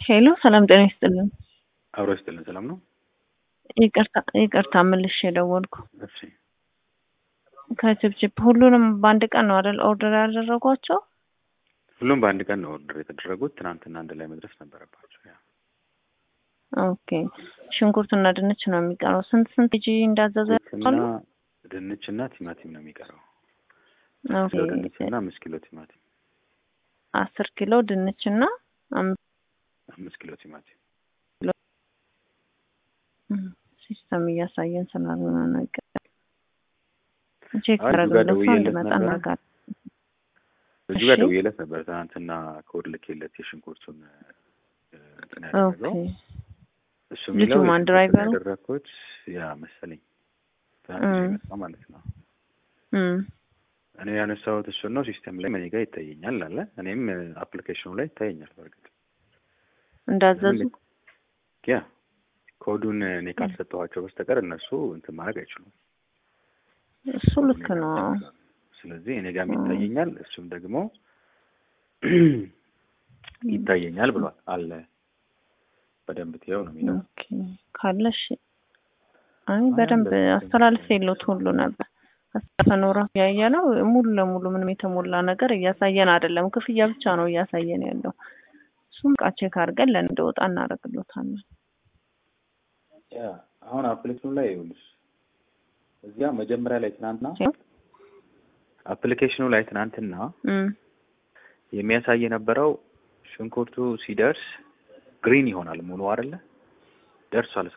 ሄሎ ሰላም ጤና ይስጥልን። አብሮ ይስጥልን። ሰላም ነው? ይቅርታ ይቅርታ መልሼ የደወልኩ እሺ ከችፕችፕ ሁሉንም በአንድ ቀን ነው አይደል ኦርደር ያደረጓቸው? ሁሉም በአንድ ቀን ነው ኦርደር የተደረጉት። ትናንትና አንድ ላይ መድረስ ነበረባቸው። ያ ኦኬ ሽንኩርትና ድንች ነው የሚቀረው። ስንት ስንት ኬጂ እንዳዘዘ እና ያሉ? ድንችና ቲማቲም ነው የሚቀረው። ኦኬ ኪሎ ድንችና አምስት ኪሎ ቲማቲም አስር ኪሎ ድንችና አምስት አምስት ኪሎ ቲማቲም ሲስተም እያሳየን ስላልሆነ ነገር ቼክ አይ፣ እዚህ ጋር ያደረግለት ሰው ደውዬለት እንዲመጣ ነበረ። እናደርጋለን። እዚህ ጋር እሺ። ደውዬለት ነበር ትናንትና ኮድ ልኬለት የሽንኩርቱን እ፣ እንትን ያደረገው ኦኬ እሱ ልጁ የሚለው ማን የሽንኩርቱን ድራይቨሩ? ያደረግኩት ያ መሰለኝ ትናንትና እም። የመጣ ማለት ነው። እም፣ እኔ ያነሳሁት እሱን ነው። ሲስተም ላይ እኔ ጋር ይታየኛል አለ። እኔም አፕሊኬሽኑ ላይ ይታየኛል። በእርግጥ እንዳዘዙ ያ ኮዱን እኔ ካልሰጠኋቸው በስተቀር እነሱ እንትን ማድረግ አይችሉም። እሱ ልክ ነው። ስለዚህ እኔ ጋርም ይታየኛል፣ እሱም ደግሞ ይታየኛል ብሏል አለ። በደንብ ትየው ነው የሚለው። ኦኬ ካለሽ አይ በደንብ አስተላልፍ የለውት ሁሉ ነበር አስተፈኖራ ያየ ነው። ሙሉ ለሙሉ ምንም የተሞላ ነገር እያሳየን አይደለም። ክፍያ ብቻ ነው እያሳየን ያለው። እሱም ቃ ቼክ አድርገን ለእንደወጣ እናደርግሎታለን። ያ አሁን አፕሊኬሽኑ ላይ ይኸውልሽ እዚያ መጀመሪያ ላይ ትናንትና አፕሊኬሽኑ ላይ ትናንትና እም፣ የሚያሳይ የነበረው ሽንኩርቱ ሲደርስ ግሪን ይሆናል ሙሉ አይደለ? ደርሷል